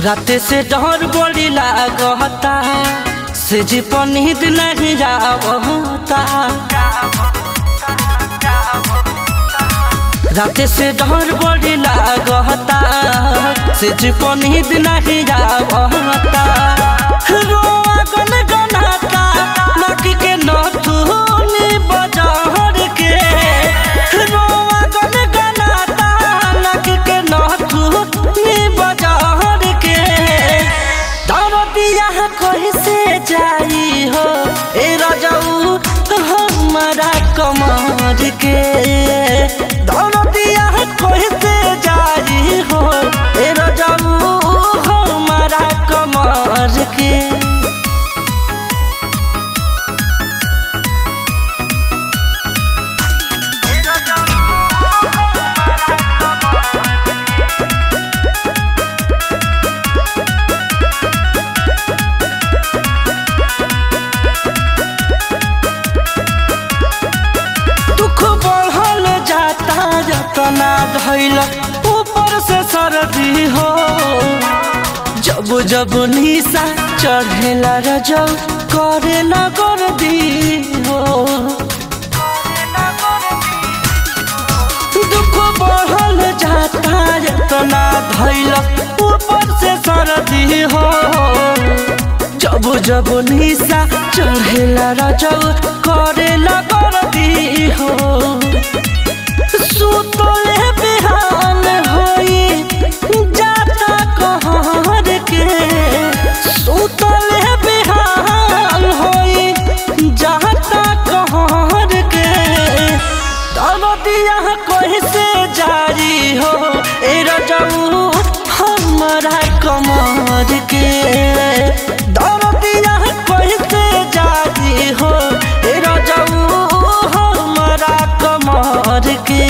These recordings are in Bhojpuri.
रात से डर बड़ी लागता से जी नींद नहीं जावता रात से डर बड़ी लागता से जी नींद नहीं जावता रोआ गन गनाता लकी के नथुनी बजहर के रोआ गन गनाता लकी के नथुनी बजहर के दरदिया कैसे जाई हो ए रजऊ हमारा कमर के दरदिया कैसे जाई हो ए रजऊ हमारा कमर के दुख बढ़ल जाता जतना धैल ऊपर से सर्दी हो जब जब निशा चढ़ेला रजब करेला गर्दी हो दुख बढ़ल जाता जतना धैल ऊपर से सर्दी हो जब जब निशा चढ़ेला रजब करेला गर्दी हो सुतले बिहान होई जाता कहर के सुतले बिहान होई जाता कहर के दरदिया कैसे जारी हो ए रजऊ हमारा कमर के दरदिया कैसे जारी हो ए रजऊ हमारा कमर के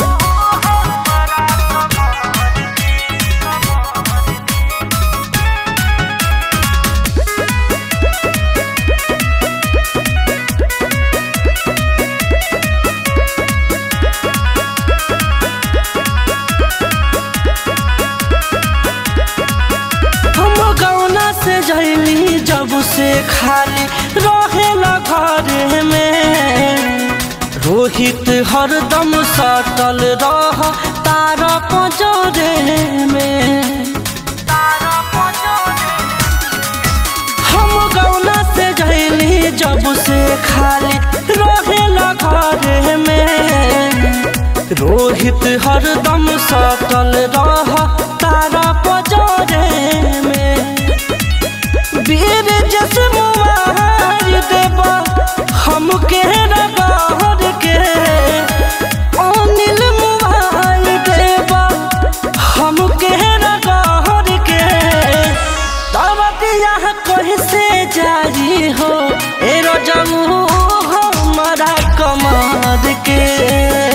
हम गौना से जैली जब से खाली रहेला घर में रोहित हरदम सटल रह तारा पजरे में हम गौना से जैली जब से खाली रहेला घर में रोहित हरदम सटल रह तारा पजरे में वीर जस मुआर देब हमके रगहर के अनिल मुआर देब हमके रगहर के दरदिया कैसे जारी हो ए रजमू हमारा कमर के